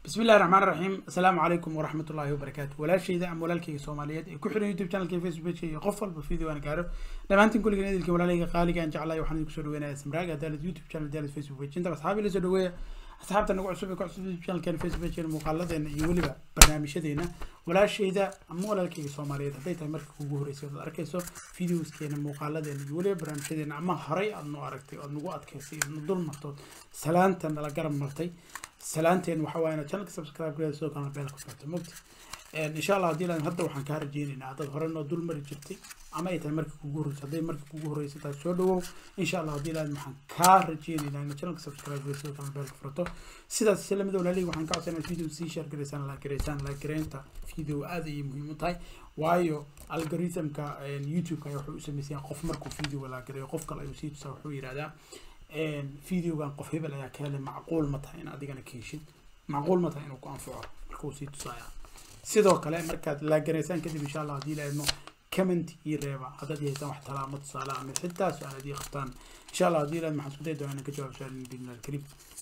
bismi illahi raxmaan raxiim assalaamu calaykum waraxmat ullahi wabarakaatu walaashayda ama walaalkayga soomaaliyeed ee ku xiran youtube channelka facebook iyo qof walba video aan gaaro dhammaantiin kulligan idilka walaalahayga qaaliga aan jeclahay waxaan idinku soo dhaweynaya samraaga daalad youtube channel daalad facebook page inta asxaabi la soo dhaweeya asxaabta nagu cusub ee ku cusub youtube channelkeena facebook page muuqaaladeena iyo weliba barnaamijyadeena walaashayda ama walaalkayga soomaaliyeed hadday tahay marka kugu horreysay ood arkayso videoskeena muuqaaladeena iyo weliba barnaamijyadeena ama horay aad noo aragtay ood nagu adkaysay ood nu dul martood salaanta nala garab martay salaanteen waxa waaye inaad channelka subscribe gareeda sidoo kalena beel ku farta mogta insha allah haddii laan hadda waxaan kaa rajeynaynaa haddaad hore noo dul mari jirtay ama ay tahay markii kugu horreysay hadday markii kugu horreysay tahay soo dhawow insha allah haddii laan waxaan kaa rajeynaynaa inaad channelka subscribe gareeda sidoo kalena beel ku farto sidaas isla mid walaalihii waxaan ka codsanaa inaad video sii share gareysaan la gareysaan la gareynta video aad ayay muhiim u tahay waayo algorithmka youtube-ka wuxuu u sameysaya qof markuu video la gareeyo qof kale ayuu sii tusaa wuxuu yidhahdaa videogan qof hebel ayaa ka helay macquul ma tahay in adigana ka heshid macquul ma tahay inuu ku anfaco markuu sii tusaya sidoo kale markaad laagaraysaan kadib insha allah haddii la idmo comment ii reeba haddaad yehaysaan wax talaamo tusaale ama xitaa su-aalaad ii qabtaan insha allah haddii la idmo waxaan isku day doonaa inaan ka jawaab su-aal bidnil alkariim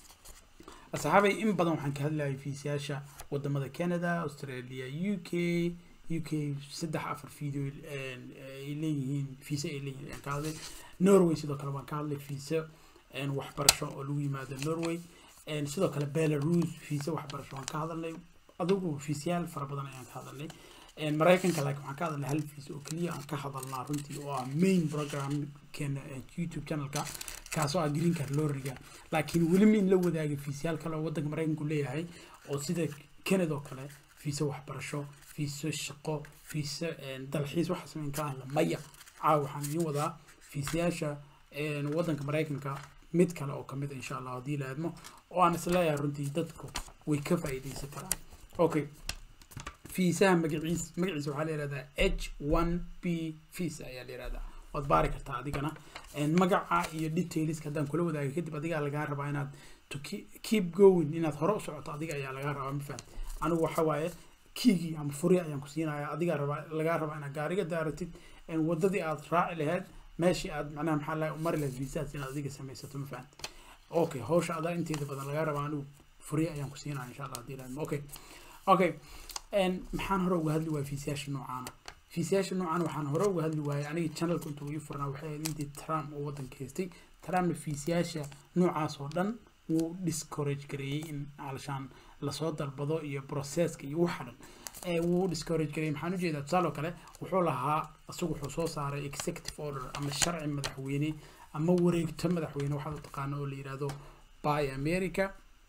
asxaabay in badan waxaan ka hadlayay fiisayaasha wadamada canada australia u k u k saddex afar video ay leeyihiin fiisa ay leeyihiin ayaan ka hadlay norway sidoo kale waan ka hadlay fiisa waxbarasho oo lagu yimaado norway sidoo kale belarus fiisa waxbarasho waan ka hadalnay adigu fiisyaal fara badan ayaan ka hadalnay maraykanka laakiin waxaan ka hadalnay hal fiisa oo keliya aan ka hadalnaa runtii oo ah main programkeena youtube channelka kaasoo ah green card loriga laakiin weli ma in la wadaagay fiisyaal kale oo waddanka maraykanku leeyahay oo sida canada oo kale fiisa waxbarasho fiisa shaqo fiisa dalxiis waxa sameyn ka hadla maya caawa waxaan idiin wadaa fiisayaasha waddanka maraykanka mid kale oo kamid insha allah haddii la aadmo oo aan isleeyahay runtii dadku way ka faa'iidaysan karaan okay fiisaha magaciis magaciisa waxaa la yihahdaa h one b fiisa ayaa la yihahdaa waad baari kartaa adigana magaca iyo detailska haddaan kula wadaagay kadib adigaa lagaa rabaa inaad to keep going inaad hore u socoto adiga ayaa lagaa rabaa ma fahamti anigu waxa waaye kiigii ama furi ayaan ku siinaya adigaa rabaa lagaa rabaa inaad gaariga daaratid wadadii aad raaci lahayd meeshii aad macnaha maxaa lahay umari lahayd viisaas inaad adiga samaysato ma fahamti okay hawsha adaa inteeda badan lagaa rabaa anigu furi ayaan ku siinaya insha allah haddii laadmo okay okay maxaan hore uga hadli waayay fiisayaasha noocaana fiisayaasha noocaana waxaan hore uga hadli waayay aniga channelka intuu ii furnaa waxay ahayd intii trump oo waddanka haystay trumpna fiisayaasha noocaas oo dhan wuu discourage gareeyey in alshaan lasoo dalbado iyo processka iyo waxa dhan wuu discourage gareeyey maxaan ujeedaa tusaale oo kale wuxuu lahaa isagu wuxuu soo saaray executive order ama sharci madaxweyne ama wareegto madaxweyne waxaad u taqaano oo la yihahdo by america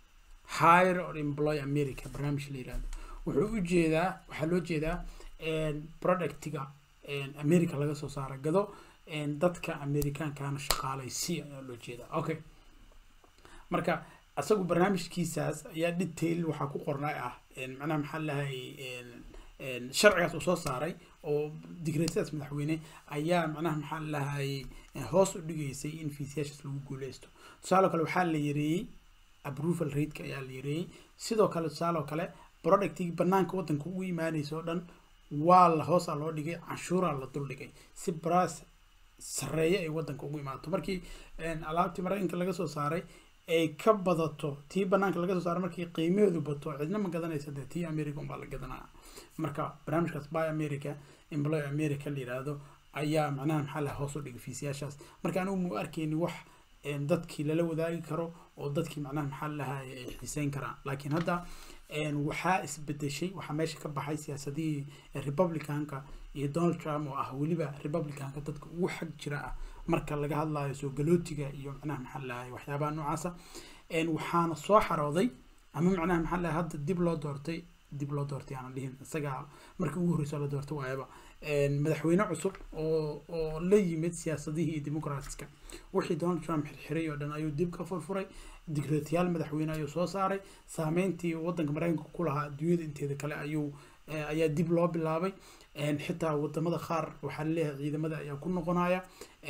hire or employ america barnaamij la yihahdo wuxuu u jeedaa waxaa loo jeedaa productiga america laga soo saara gado dadka amerikaankana shaqaalaysi ayaa loo jeedaa okay marka isagu barnaamijkiisaas ayaa detail waxaa ku qornay ah macnaha maxaa lahay sharcigaas uu soo saaray oo digreetadaas madaxweyne ayaa macnaha maxaa lahay hoos u dhigaysay in fiisayaashaas lagu guuleysto tusaale kale waxaa la yareeyey approval rateka ayaa la yareeyey sidoo kale tusaale kale productigii banaanka waddanka ugu imaanaysa oo dhan waa la hoosaa loo dhigay canshuuraa la dul dhigay si baraas sareeyo ay waddanka ugu imaato markii alaabtii maraykanka laga soo saaray ay ka badato tii banaanka laga soo saaray markii qiimaheedu bato cidna ma gadanaysa dee tii america unbaa la gadanaya marka barnaamijkaas by america employ america la yidhaahdo ayaa macnaha maxaa laha hoos u dhigay fiisayaashaas marka anigu mu arkeyni wax dadkii lala wadaagi karo oo dadkii macnaha maxaa lahay ay xiiseyn karaan laakiin hadda waxaa isbedeshay waxaa meesha ka baxay siyaasadihii republicanka iyo donald trump oo ah weliba republicanka dadka ugu xag jira ah marka laga hadlayo soo galootiga iyo macnaha maxaa lahay waxyaabaha noocaasa waxaana soo xarooday ama macnaha maxaa lahay hadda dib loo doortay dib loo doortay aanan dhihin isagaa markii ugu horreysa la doortay waayaba madaxweyne cusub oo oo la yimid siyaasadihii democratska wixii donald trump xirxiray oo dhan ayuu dib ka furfuray digreetayaal madaxweyne ayuu soo saaray saameyntii waddanka maraykanka ku lahaa adduunyada inteeda kale ayuu ayaa dib loo bilaabay xitaa wadamada qaar waxaa laleeyahay ciidamada ayaa ku noqonaya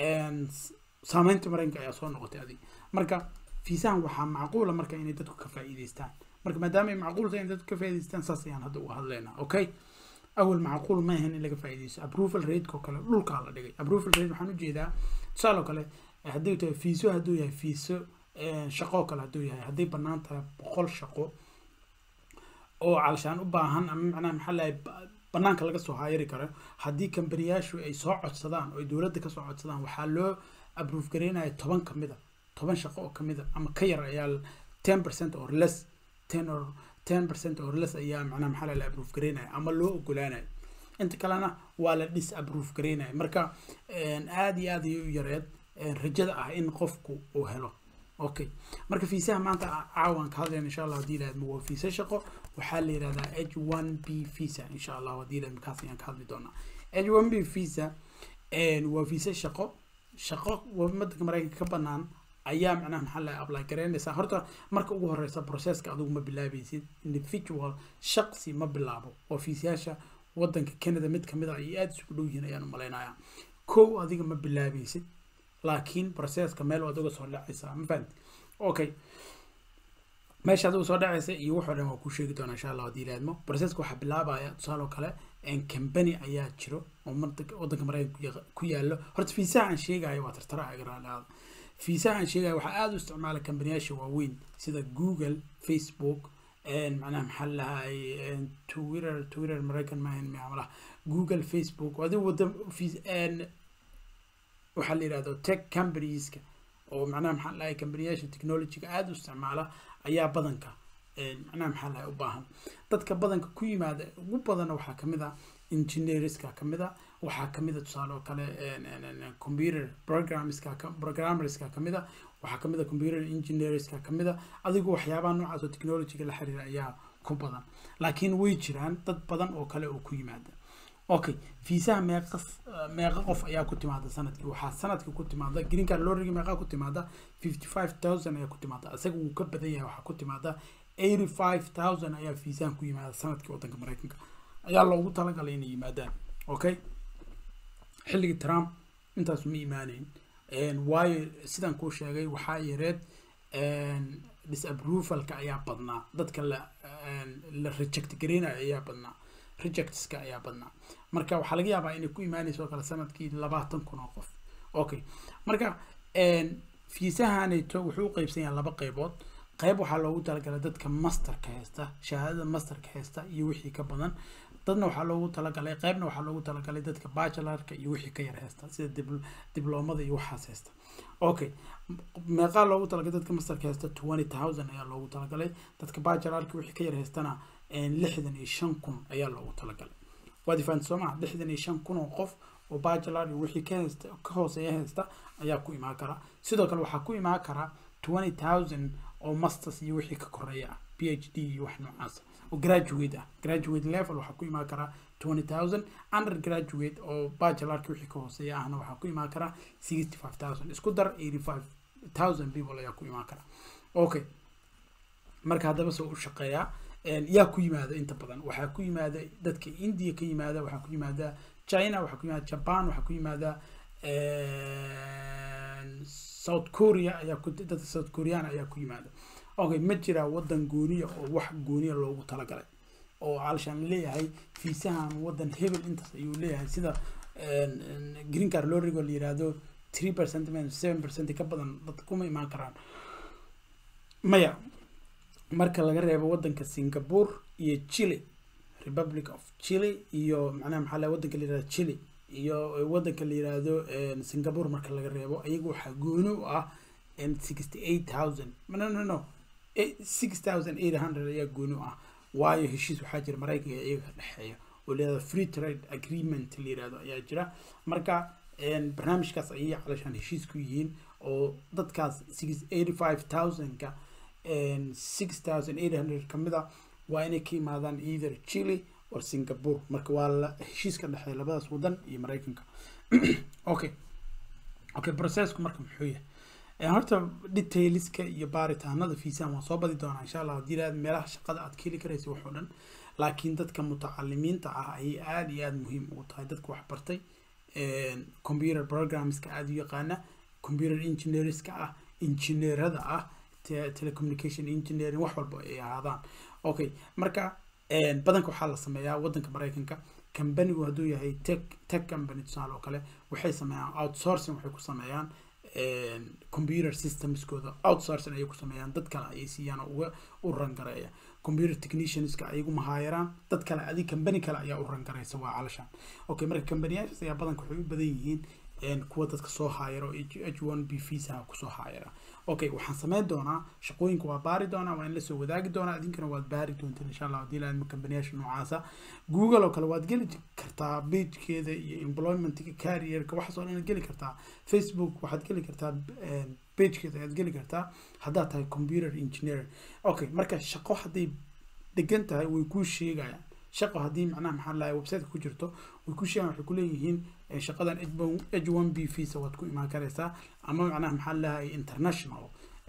saameynta maraykanka ayaa soo noqotay adig marka fiisahan waxaa macquula marka inay dadku ka faa'iideystaan marka maadaama ay macquul tahay in dadku ka faa'iideystaan saas ayaan hadda uga hadlaynaa okay awal macquul ma ahan in laga faa'iideysto approval rateka oo kale dhulkaa la dhigay approval rate waxaan ujeedaa tusaale oo kale haddii tahay fiiso hadduu yahay fiiso shaqo oo kale hadduu yahay hadday bannaan tahay boqol shaqo oo calshaan u baahan ama macnaha maxaa lahay banaanka laga soo haayari karo haddii kambaniyaashu ay soo codsadaan oo ay dowladda kasoo codsadaan waxaa loo approve gareynaya toban kamid a toban shaqo oo kamid a ama ka yar ayaa ten percent or less ten or ten percent or less ayaa macnaha maxaa la approve gareynaya ama loo ogolaanaya inta kalena waa la dis approve gareynaya marka aada iyo aada ayay u yareed rajada ah in qofku uu helo okay marka fiisaha maanta caawan ka hadlayna insha allah hadii yidhahdo waa fiisa shaqo waxaa la yidhahdaa h one b visa insha allah hadii yidhahdo markaas ayaan ka hadli doonaa h one b visa waa fiisa shaqo shaqo wadanka maraykanka ka banaan ayaa macnaha maxaa la apply garaynaysaa horta marka ugu horeysa processka adigu ma bilaabaysid individual shaqsi ma bilaabo oo fiisayaasha wadanka canada mid kamid a ay aada isugu dhow yihiin ayaan umalaynaya kow adiga ma bilaabaysid laakiin processka meel waad uga soo dhacaysaa ma fahamti okay meesha adigu soo dhacaysa iyo wuxoo dhan waa kuu sheegi doonaa insha allah haddii ilaadmo processka waxaa bilaabaya tusaale oo kale company ayaa jiro oo wadanka maraykanka ku yaalo horta fiisaha aan sheegayo waa tartara agraalada fiisaha aan sheegayo waxaa aada u isticmaala kambaniyaasha waaweyn sida google facebook macnaha maxaa lahay twitter twitter maraykan maahan maamalaha google facebook adigu wada waxaa la yidhahdo tech companieska oo macnaha maxaa lahay kambaniyaasha technologyga aada u isticmaala ayaa badanka macnaha maxaa lahay u baahan dadka badanka ku yimaada ugu badana waxaa kamid a engineerska kamid a waxaa kamid a tusaale oo kale computer programmeska programmerska kamid a waxaa kamid a computer engineerska kamid a adigu waxyaabaha noocaas oo technologyga la xiriira ayaa ku badan laakiin way jiraan dad badan oo kale oo ku yimaada okay fiisaha meeqa meeqa qof ayaa ku timaada sanadkii waxaa sanadkii ku timaada green card lorigi meeqa ku timaada fifty five thousand ayaa ku timaada isaga wuu ka badan yahay waxaa ku timaada eighty five thousand ayaa fiisahan ku yimaada sanadkii wadanka maraykanka ayaa loogu talagalay inay yimaadaan okay xilligii trump intaas ma imaaneyn waayo sidaan kuu sheegay waxaa yareed disapprovalka ayaa badnaa dadka la la reject gareynayo ayaa badnaa rejectska ayaa badnaa marka waxaa laga yaabaa inay ku imaanayso oo kale sanadkii labaatan kun oo qof okay marka fiisahanayto wuxuu u qeybsan yahay laba qeybood qeyb waxaa loogu talagalay dadka masterka haysta shahaadada masterka haysta iyo wixii ka badan dadna waxaa loogu talagalay qeybna waxaa loogu talagalay dadka bachelorka iyo wixii ka yar haysta sida dibloomada iyo waxaas haysta okay meeqaa loogu talagalay dadka masterka haysta twenty thousand ayaa loogu talagalay dadka bachelorka wixii ka yar haystana lixdan iyo shan kun ayaa loogu talagalay waad ifaanta soo maa lixdan iyo shan kun oo qof oo bachelor iyo wixii ka haysta ka hooseeya haysta ayaa ku imaan kara sidoo kale waxaa ku imaan kara twenty thousand oo masters iyo wixii ka koreeya ah p h d iyo wax noocaas oo graduate ah graduate level waxaa ku imaan kara twenty thousand undergraduate oo bachelorka wixii ka hooseeya ahna waxaa ku imaan kara sixty five thousand isku dar eighty five thousand people ayaa ku imaan kara okay marka haddaba soo u shaqeeyaa yaa ku yimaada inta badan waxaa ku yimaada dadka india ka yimaada waxaa ku yimaada china waxaa ku yimaada japan waxaa ku yimaada south korea ayaa ku dadka south korean ayaa ku yimaada okay ma jiraa wadan gooniya oo wax gooniya loogu talagalay oo alshaan leeyahay fiisahan wadan hebel intaas ayuu leeyahay sida green card lorigo la yiraahdo three percent seven percent ka badan dad kuma imaan karaan maya marka laga reebo wadanka singapore iyo chile republic of chile iyo macnaha maxaa la wadanka la yirahdo chile iyo wadanka la yiraahdo singapore marka laga reebo ayaga waxaa gooni u ah sixty eight thousand no no no six thousand eight hundred ayaa gooni u ah waayo heshiis waxaa jira maraykanka iyaga ka dhexeeya oo layirahdo free trade agreement la yirahdo ayaa jira marka barnaamijkaas ayay calashaan heshiis ku yihiin oo dadkaas six eighty five thousandka six thousand eight hundred kamid a waa inay ka imaadaan either chile or singapore marka waa la heshiis ka dhexeeya labadaas wadan iyo maraykanka okay okay processku marka muxuu yahay horta detailska iyo baaritaanada fiisahan waan soo badi doonaa insha allah haddii aad meelaha shaqada aad ka heli karaysa wax oo dhan laakiin dadka mutacalimiinta ah ayay aada iyo aada muhiim ugu tahay dadka wax bartay computer programmeska aada u yaqaana computer engineerska ah injineerada ah telecommunication engineering wax walba ay ahaadaan okay marka badanka waxaa la sameeyaa wadanka maraykanka companigu hadduu yahay tech tech company tusaale oo kale waxay sameeyaan outsourcing waxay ku sameeyaan computer systemskooda outsourcing ayay ku sameeyaan dad kale ayay siiyaan oo uga u rangareeya computer technicianska ayagu mahaayaraan dad kale adig company kale ayaa u rangaraysa waa calashaan okay marka companyyaashaas ayaa badanka waxay u badan yihiin kuwa dadka soo haayaro h one b visa kusoo haayara okay waxaan sameyn doonaa shaqooyinka waa baari doonaa waa in lasoo wadaagi doonaa idinkana waad baari doonteen insha allah hadii laadma kambaniyasha noocaasa google oo kale waad geli kartaa pagekeeda iyo employmentka carrierka waxaas oo dhan geli kartaa facebook waxaad geli kartaa pagekeeda ayaad geli kartaa haddaad tahay computer engineer okay marka shaqo hadday degan tahay way kuu sheegayaan shaqo haddii macnaha maxaa lahay websiteka ku jirto way ku sheegaan waxay kuleeyihiin shaqadan h one b visa waad ku imaan karaysaa ama macnaha maxaa lahay international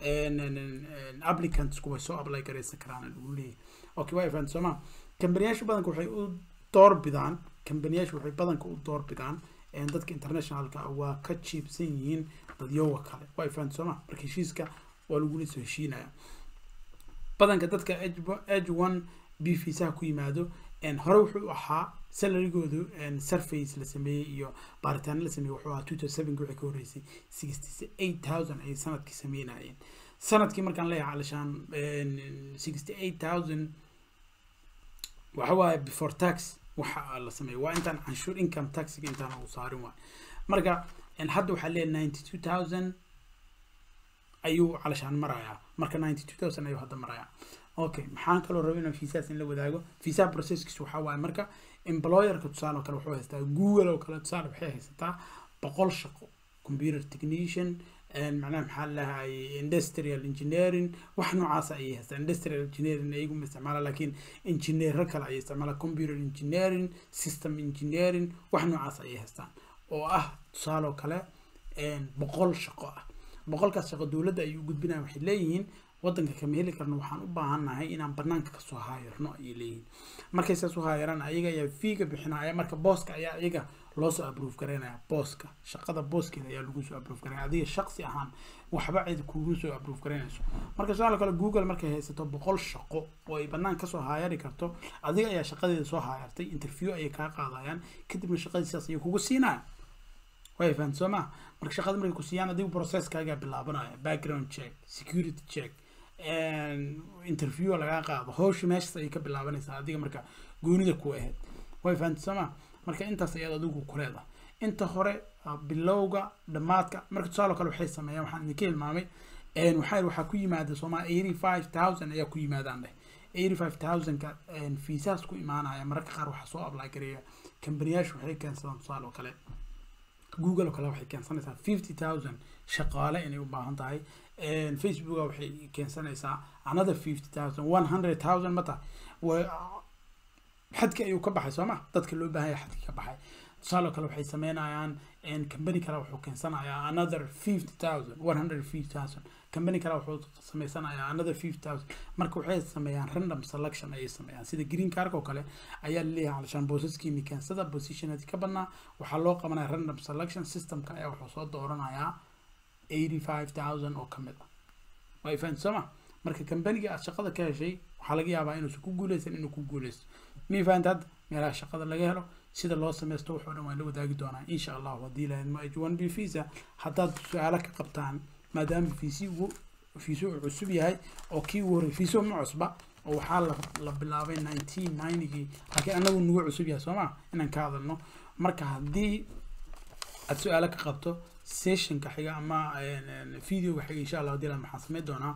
applicantsku way soo apply garaysan karaan lagu leeyahay okay waa ifaan sooma kambaniyaasha badanka waxay u doorbidaan kambaniyaasha waxay badanka u doorbidaan dadka internationalka waa ka jiibsan yihiin dadyowa kale waa ifaan sooma marka heshiiska waa lagula soo heshiinaya badanka dadka h one b visaha ku yimaado hore wuxuu ahaa salarigoodu surface la sameeyey iyo baaritaano la sameeyey wuxuu ahaa two thousand sevenki wixii ka horreysay sixty eight thousand ayay sanadkii sameynayeen sanadkii markaan leeyahay calashaan sixty eight thousand waxa waaye before tax waxa la sameeyey waa intaan canshuur income taxiga intaan uu saarin waay marka hadda waxaa leeyahay ninety two thousand ayuu calashaan marayaa marka ninety two thousand ayuu hadda marayaa okay maxaan kaloo raba inaan fiisaas in la wadaago fiisaha processkiis waxaa waaye marka employerka tusaale oo kale wuxuu haystaa google oo kale tusaale waxay haysataa boqol shaqo computer technician macnaha maxaa lahay industrial engineering wax noocaas ayay haystaa industrial engineering ayagu ma isticmaala laakiin engineero kale ayay isticmaala computer engineering system engineering wax noocaas ayay haystaan oo ah tusaale oo kale boqol shaqo ah boqolkaas shaqo dowladda ayay u gudbinayaan waxay leeyihiin wadanka kama heli karno waxaan u baahannahay inaan banaanka kasoo haayarno ayay leeyihiin markay saas u haayaraan ayaga ayaa fiiga bixinaya marka booska ayaa iyaga loo soo aprove garaynaya booska shaqada booskeeda ayaa lagu soo aprove garaynaya adiga shaqsi ahaan waxba cid kugu soo aprove garaynayso marka sidoo kale google markay haysato boqol shaqo oo ay banaan kasoo haayari karto adiga ayaa shaqadeeda soo haayartay interview ayay kaa qaadayaan kadibna shaqadiisaas ayay kugu siinaya way fahan soo maa marka shaqada markay ku siiyaan adigu processkaagaa bilaabanaya background check security check interview lagaa qaado hawsha meeshaas ayay ka bilaabanaysaa adiga marka goonida ku ahayd way fahanti soo maa marka intaas ayaad adigu ku leedahay inta hore bilowga dhammaadka marka tusaale kale waxay sameeyaan waxaan idinka hilmaamay waxaa waxaa ku yimaada soomaa eighty five thousand ayaa ku yimaadaan dheh eighty five thousandka fiisaas ku imaanaya mararka qaar waxaa soo apply gareeya kambaniyaashu waxay keensadaan tusaale oo kale google oo kale waxay keensanaysaa fifty thousand shaqaale inay u baahan tahay facebooka waxay keensanaysaa another fifty thousand one hundred thousand ma tahay xadki ayuu ka baxay soo ma dadka loo baahanya xadki ka baxay tusaale kale waxay sameynayaan company kale wuxuu keensanayaa another fifty thousand one hundred fifty thousand company kale wuxuu sameysanayaa another fifty thousand marka waxay sameeyaan random selection ayay sameeyaan sida green card oo kale ayaa laleeyahay calashaan boosaskii keensada positionadi ka badnaa waxaa loo qabanaya random selection systemka ayaa wuxuu soo dooranayaa eighty five thousand oo kamid ah waa fahanti soo ma marka companiga aad shaqada ka heshay waxaa laga yaabaa inuusan ku guuleysan inuu ku guuleysto mi fahanti hadda meelaha shaqada laga helo sida loo sameysto wuxuu dhan waan la wadaagi doonaa insha allahu haddii lahayd ma h one b visa haddaad su-aalo ka qabtaan maadaama fiisi ugu fiiso uu cusub yahay oo kii ugu horrey fiiso ma cusba oo waxaa la la bilaabay nineteen ninetygii laakiin anagu nagu cusub yahay soo ma inaan ka hadalno marka haddii aad su-aalo ka qabto sessionka xiga ama videoga xiga insha allah hadii lahayd waxaan sameyn doonaa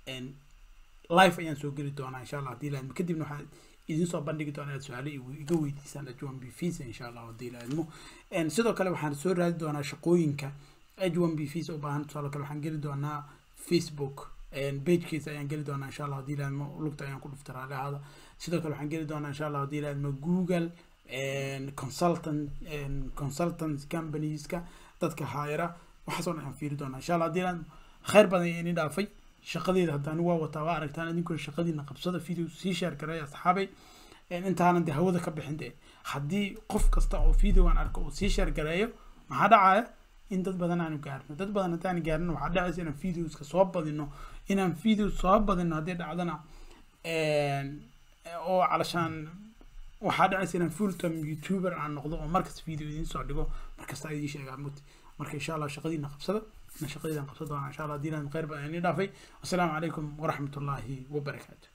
live ayaan soo geli doonaa insha allah hadii lahayd kadibna waxaa idin soo bandhigi doonaa inaad su-aalo iga weydiisaan h one b visa insha allah hadii lahaydmo sidoo kale waxaan soo raadi doonaa shaqooyinka h one b visa u baahan tusaale kale waxaan geli doonaa facebook pagekiisa ayaan geli doonaa insha allah hadii lahaydmo lugta ayaan ku dhufta raalihaada sidoo kale waxaan geli doonaa insha allah hadii lahaydmo google consultant consultant companieska dadka haayara waxaasoo dhan aan fiiri doonaa insha allah hadii lahayd khayr badan ayaa ini dhaafay shaqadeeda haddaan waa wataa waa aragtaan idinkuna shaqadiina qabsada video sii sheer gareeya asxaabay intaanan dee hawada ka bixin dee haddii qof kasta oo videogan arko uu sii sheer gareeyo maxaa dhacaya in dad badan aanu gaarno dad badan haddaan gaarno waxaa dhacaysa inaan videoska soo badino inaan video soo badino haddii dhacdana oo calashaan waxaa dhacaysa inaan full time youtuber aan noqdo oo markasta video idiin soo dhigo markasta idiin sheegaa mugti marka insha allah shaqadiina qabsada أنا شقيدا قصدها إن شاء الله دينا خير بأني دافي والسلام عليكم ورحمة الله وبركاته